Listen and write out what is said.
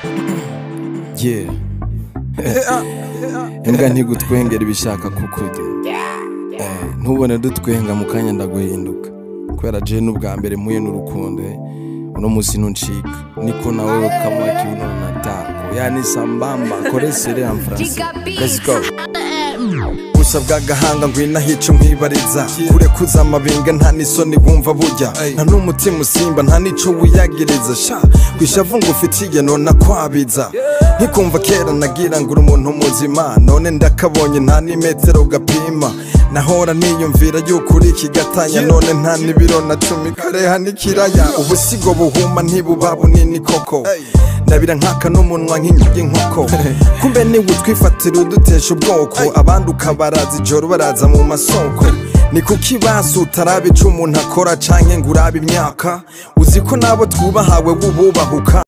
yeah imbwa ntigutwengera ibishaka kukurya Eh, ntubone dutwenga mu kanya ndaguhinduka kubera je n'ubwa mbere muye n'urukundo eh. uno musi nuncika niko nawe kamwa kiuno natako yani sambamba koresere en français let's go gusa bw'agahanga ngwina hico nkwibariza kure kuza amabinga nta n'isoni wumva burya nta n'umutima usimba nta n'ico wiyagiriza sha kwishavu ngo ufitiye nona kwabiza ntikumva kera nagira ngo uri umuntu muzima none ndakabonye nta n'imetero gapima nahora niyumvira yuko uri ikigatanya none nta n'ibiro na cumi kareha n'ikiraya ubusigo buhuma ntibuba bunini koko ndabira nkaka n'umunwa nk'inyugi nkoko kumbe niwe utwifatira udutesha ubwoko abandi ukabaraza ijoro baraza mu masoko ni kuki basi utaraba ico umuntu akora canke ngo urabe imyaka uzi ko nabo twubahawe bububahuka